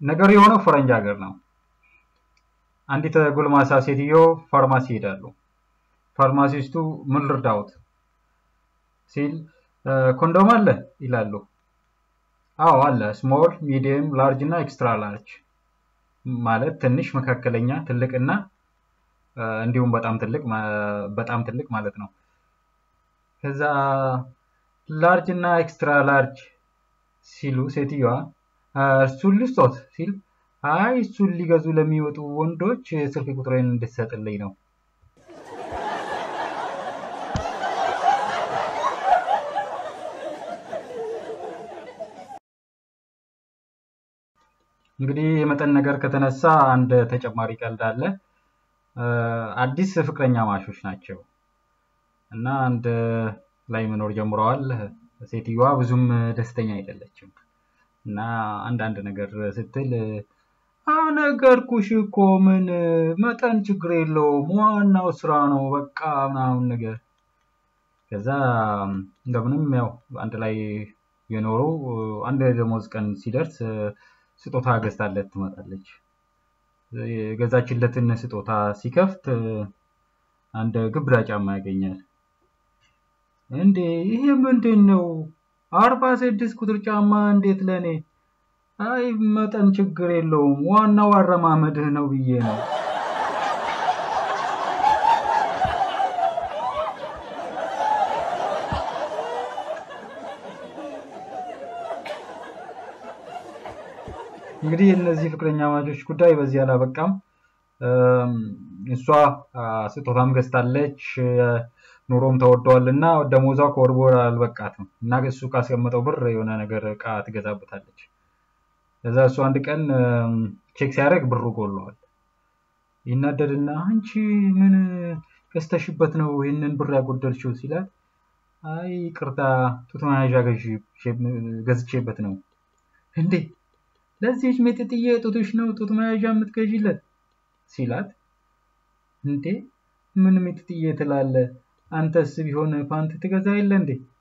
ነገሩ የሆነው ፈረንጅ ሀገር ነው። አንዲት ጎልማሳ ሴትዮ ፋርማሲ ይሄዳሉ። ፋርማሲስቱ ምን ልርዳዎት ሲል ኮንዶም አለ ይላሉ። አዎ አለ፣ ስሞል፣ ሚዲየም፣ ላርጅ እና ኤክስትራ ላርጅ ማለት ትንሽ፣ መካከለኛ፣ ትልቅ እና እንዲሁም በጣም ትልቅ በጣም ትልቅ ማለት ነው። ከዛ ላርጅ እና ኤክስትራ ላርጅ ሲሉ ሴትዮዋ እሱን ልስጦት ሲል አይ እሱን ሊገዙ ለሚወጡ ወንዶች ስልክ ቁጥሬን እንድትሰጥልኝ ነው። እንግዲህ የመጠን ነገር ከተነሳ አንድ ተጨማሪ ቀልድ አለ። አዲስ ፍቅረኛ ማሾች ናቸው እና አንድ ላይ መኖር ጀምረዋል። ሴትዮዋ ብዙም ደስተኛ አይደለችም እና አንዳንድ ነገር ስትል ነገርኩሽ እኮ ምን መጠን ችግር የለውም ዋናው ስራ ነው በቃ ምናምን ነገር። ከዛ እንደምንም ያው አንድ ላይ የኖሩ አንድ ደሞዝ ቀን ሲደርስ ስጦታ ገዝታለት ትመጣለች። የገዛችለትን ስጦታ ሲከፍት አንድ ግብዳ ጫማ ያገኛል። እንዴ ይሄ ምንድን ነው? አርባ ስድስት ቁጥር ጫማ እንዴት ለእኔ? አይ መጠን ችግር የለውም ዋናው አረማመድህ ነው ብዬ ነው። እንግዲህ እነዚህ ፍቅረኛ ማቾች ጉዳይ በዚህ አላበቃም። እሷ ስጦታም ገዝታለች፣ ኑሮም ተወደዋል እና ደሞዟ ከወር በወር አልበቃትም እና እሱ ካስቀመጠው ብር የሆነ ነገር እቃ ትገዛበታለች። ከዛ እሱ አንድ ቀን ቼክ ሲያደርግ ብሩ ጎለዋል። ይናደድና አንቺ ምን ገዝተሽበት ነው ይህንን ብር ያጎደልሽው ሲላት፣ አይ ቅርታ ጡት መያዣ ገዝቼበት ነው። እንዴ ለዚህች ሜጥጥዬ ጡትሽ ነው ጡት መያዣ የምትገዢለት ሲላት፣ እንዴ ምን ሜጥጥዬ ትላለ? አንተስ ቢሆን ፓንት ትገዛ የለ እንዴ